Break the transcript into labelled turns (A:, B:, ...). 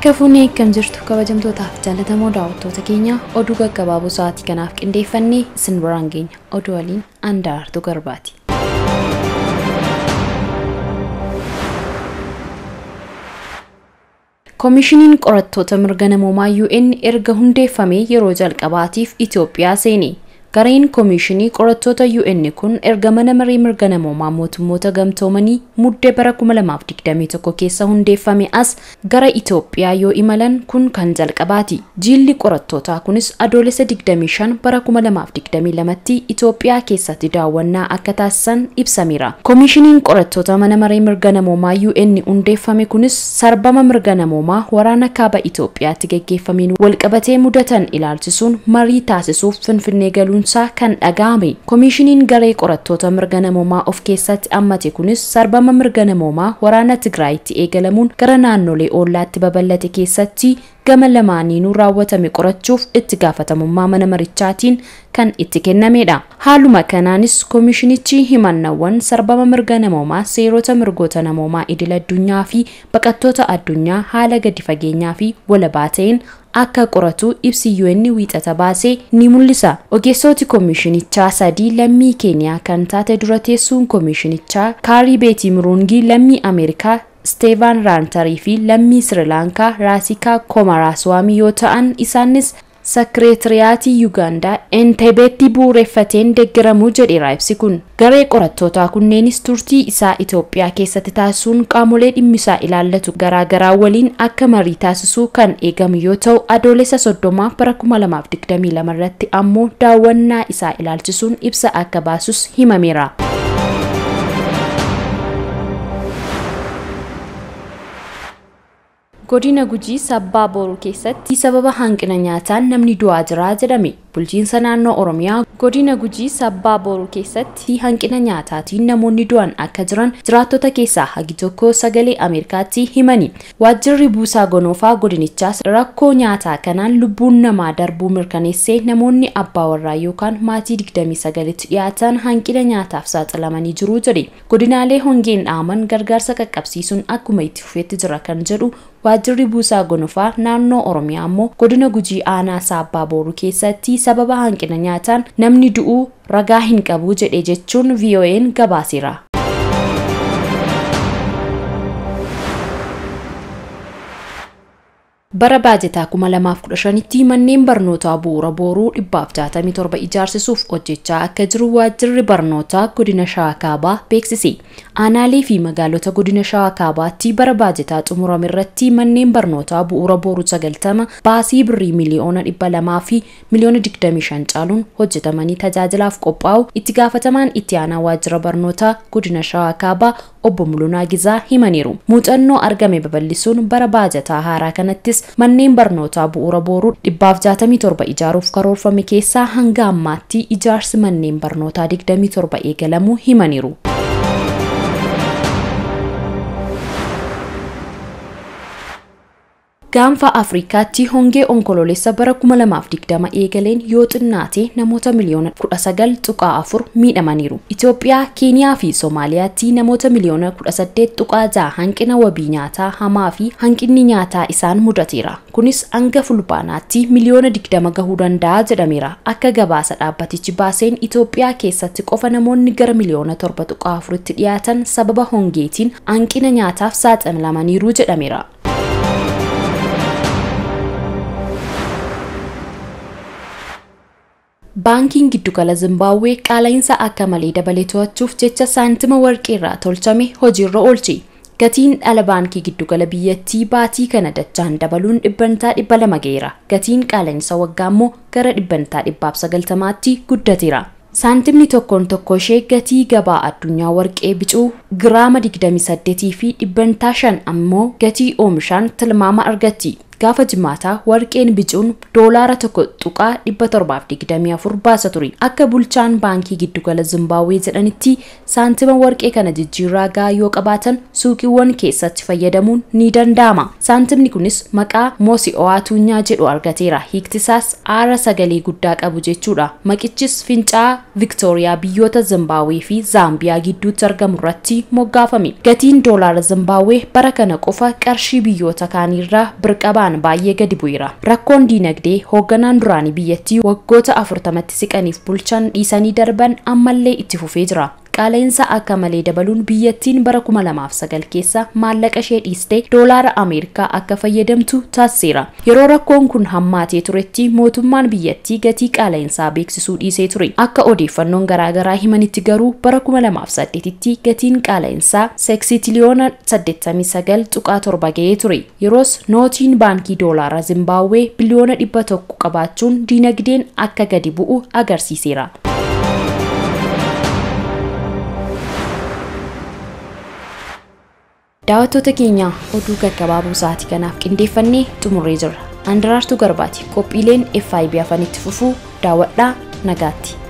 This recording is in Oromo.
A: Harka fuunee akkam jirtu kabajamtootaaf jaallatamoo daawwattoota keenya oduu gaggabaaboo sa'aatii kanaaf qindeeffannee isin biraan geenya oduu waliin andaartuu garbaati. Koomishiniin qorattoota mirga namoomaa UN erga hundeeffamee yeroo jalqabaatiif Itoophiyaa seene. Gareen koomishinii qorattoota UN kun erga mana maree mirga namoomaa mootummoota gamtoomanii muddee bara 2021 keessa hundeeffame as gara Itoophiyaa yoo imalan kun kan jalqabaati. Jilli qorattootaa kunis adoolessa 25 bara 2022tti Itoophiyaa keessatti daawwannaa akka taasisan ibsameera. Koomishiniin qorattoota mana maree mirga namoomaa UN hundeeffame kunis sarbama mirga namoomaa waraana kaaba Itoophiyaatti gaggeeffameen walqabatee mudatan ilaalchisuun marii taasisuuf finfinnee galuun isaa kan dhaga'ame. Koomishiniin garee qorattoota mirga namoomaa of keessatti hammate kunis sarbama mirga namoomaa waraana Tigraayitti eegalamuun gara naannolee ollaatti babal'ate keessatti gama lamaaniinuu raawwatame qorachuuf itti gaafatamummaa mana marichaatiin kan itti kennamedha. Haaluma kanaanis koomishinichi himannawwan sarbama mirga namoomaa seerota mirgoota namoomaa idil addunyaa fi baqattoota addunyaa haala gadi fageenyaa fi walabaa ta'een akka qoratu ibsi UN wiixata baasee ni mul'isa. Ogeessoti koomishinichaa sadii lammii Keeniyaa kan taate dura teessuun koomishinichaa Kaarii Beetii Murungii lammii Ameerikaa Steevan Raantarii fi lammii Sirilaankaa Raasikaa Komaraswaamii yoo ta'an isaanis sakireetiriyaatii Yuugaandaa Entebeetti bu'uureffateen deeggaramuu jedheera ibsi kun. Garee qorattootaa kunneenis turtii isaa Itoophiyaa keessatti taasisuun qaamolee dhimmisaa ilaallatu garaagaraa waliin akka marii taasisuu kan eegamu yoo ta'u adoolessa soddomaa bara 2022 irratti ammoo daawwannaa isaa ilaalchisuun ibsa akka baasus himameera. godina gujii sabbaa boruu keessatti sababa hanqina nyaataan namni du'aa jira jedhame bulchiinsa naannoo oromiyaa godina gujii sabbaa boruu keessatti hanqina nyaataatiin namoonni du'an akka jiran jiraattota keessaa hagi tokko sagalee ameerikaatti himani waajjirri buusaa gonoofaa godinichaas rakkoo nyaataa kanaan lubbuun namaa darbuu mirkaneessee namoonni abbaa warraa yookaan maatii 29tti dhiyaatan hanqina nyaataaf saaxilamanii jiru jedhe godinaalee hongeen dhaaman gargaarsa qaqqabsiisuun akkuma itti fufeetti jira kan jedhu waajjirri buusaa gonofaa naannoo oromiyaa ammoo godina gujii aanaa saabbaa booruu keessatti sababa hanqina nyaataan namni du'uu ragaa hin qabu jedhe jechuun vo'n gabaaseera. bara baajetaa 2015tti manneen barnootaa bu'uura booruu 467 ijaarsisuuf hojjechaa akka jiru waajjirri barnootaa godina shawaa kaabaa beeksise. Aanaalee fi magaalota godina shawaa kaabaatti bara baajetaa xumurame irratti manneen barnootaa bu'uura booruu 90 baasii birrii miliyoona 200 fi miliyoona 25 caaluun hojjetamanii tajaajilaaf qophaa'u itti gaafatamaan itti aanaa waajjira barnootaa godina shawaa kaabaa obbo Mulunaa Gizaa himaniiru. Muuxannoo argame babal'isuun bara baajataa haaraa kanattis manneen barnootaa bu'uura booruu 467 ijaaruuf karoorfame keessaa hanga ammaatti ijaarsi manneen barnootaa 27 eegalamuu himaniiru. gaanfa afrikaatti hongee onkoloolessa bara 2020 eegaleen yoo xinnaate namoota miliyoona 19.4 miidhamaniiru. Itoophiyaa, Keeniyaa fi Somaaliyaatti namoota miliyoona 18.6 hanqina wabii nyaataa hamaa fi hanqinni nyaataa isaan mudateera. Kunis hanga fulbaanaatti miliyoona 20 gahuu danda'a jedhameera. Akka gabaasa dhaabbatichi baaseen Itoophiyaa keessatti qofa namoonni gara miliyoona 7.4tti dhiyaatan sababa hongeetiin hanqina nyaataaf saaxilamaniiru jedhameera. baankiin giddugala zimbaabuwee qaala'insa akka malee dabalee to'achuuf jecha saantima warqee irraa tolchame hojiirra oolche gatiin dhala baankii giddugala biyyattii baatii kana dachaan dabaluun dhibbantaa dhibba lama ga'eera gatiin qaala'insa waggaa immoo gara dhibbantaa dhibbaaf sagaltamaatti guddateera saantimni tokkoon tokko ishee gatii gabaa addunyaa warqee bicuu giraama 28 fi dhibbantaa 5 ammoo gatii oomishaan tilmaama argatti gaafa jimaataa warqeen bicuun doolaara tokko tuqaa 724 baasa ture. Akka bulchaan baankii giddugala Zimbaabuwee jedhanitti saantima warqee kana jijjiirraa gahaa yoo qabaatan suuqiiwwan keessatti fayyadamuun ni danda'ama. Saantimni kunis maqaa Moosi'o'aa Tuunyaa jedhu argateera. Hiiktisaas aara sagalee guddaa qabu jechuudha. Maqichis fincaa'aa Viktooriyaa biyyoota Zimbaabuwee fi Zaambiyaa gidduutti argamu irratti moggaafame. Gatiin doolaara Zimbaabuwee bara kana qofa qarshii biyyoota kaaniirraa birqabaan baay'ee gadi bu'eera. Rakkoon diinagdee hoogganaan duraanii biyyattii waggoota afurtamatti siqaniif bulchan dhiisanii darban ammallee itti fufee jira. qaala'insa akka malee dabaluun biyyattiin bara 2009 keessa maallaqa ishee dhiistee doolaara ameerikaa akka fayyadamtu taasiseera. Yeroo rakkoon kun hammaatee turetti mootummaan biyyattii gatii qaala'insaa beeksisuu dhiisee ture. Akka odeeffannoon garaagaraa himanitti garuu bara 2008tti gatiin qaala'insaa seksitiliyoona 89.7 ga'ee ture. Yeroos nootiin baankii doolaara Zimbaabuwee biliyoona 100 qabaachuun diinagdeen akka gadi bu'u agarsiiseera. daawwattoota keenya oduu gaggabaabuu sa'aatii kanaaf qindeeffannee xumurree jirra. Andaraartuu Garbaati. Qophiileen FIB afanitti fufuu daawwadhaa nagaatti.